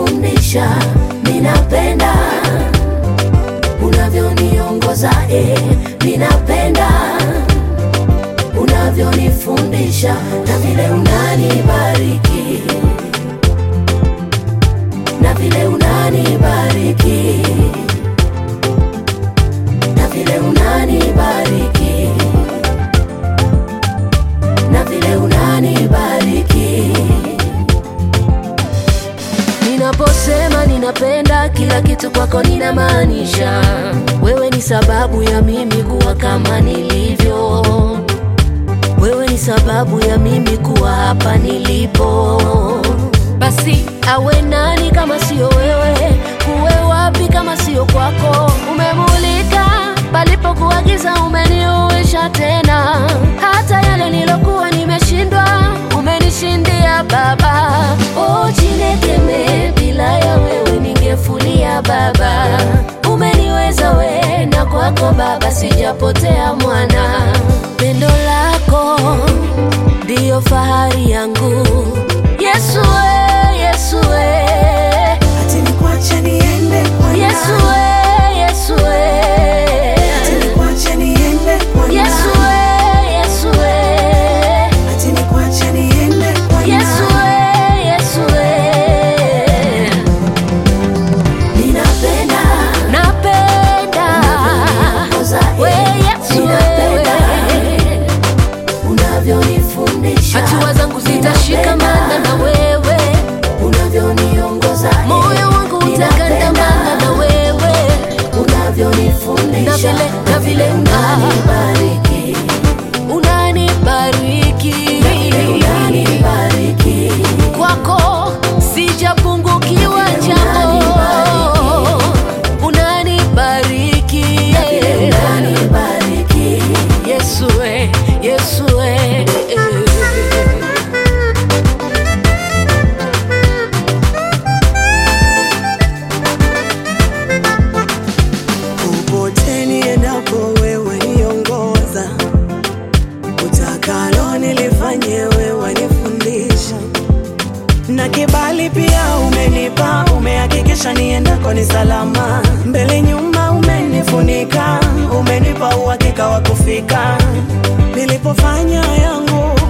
unavyonifundisha, ninapenda unavyoniongoza, eh, ninapenda unavyonifundisha na vile unanibariki na vile unanibariki na vile unanibariki na vile unanibariki. Ninaposema ninapenda kila kitu kwako, ninamaanisha wewe ni sababu ya mimi kuwa kama nilivyo. Wewe ni sababu ya mimi kuwa hapa nilipo. Basi awe nani kama sio wewe? Kuwe wapi kama sio kwako? Umemulika palipokuwa giza, umeniuisha tena. Hata yale nilokuwa nimeshindwa, umenishindia Baba. O Chinekeme, bila ya wewe ningefulia Baba. Umeniweza we, na kwako Baba sijapotea mwana. Pendo lako ndiyo fahari yangu Yesu we, Yesu we, Ati nikwache niende kwa nani? Yesu we, Yesu we, Ati nikwache niende kwa nani? Yesu we, Yesu we, Ati nikwache niende kwa nani? Yesu we, Yesu we. Ninapenda, napenda we Yesu wewe, unavyonifundisha, hatua zangu zitashikamana na wewe, unavyoniongoza, moyo wangu utagandamana na wewe, unavyonifundisha, na vile na vile unanibariki, unanibariki, unanibariki, kwako sijapungukiwa jambo, unanibariki, unanibariki, Yesu we, Yesu we. Popote niendapo wewe niongoza, utakalo nilifanye wewe nifundisha, na kibali pia umenipa, umehakikisha niendako ni salama, mbele nyuma umenifunika, umenipa uhakika wa kufika, nilipofanya yangu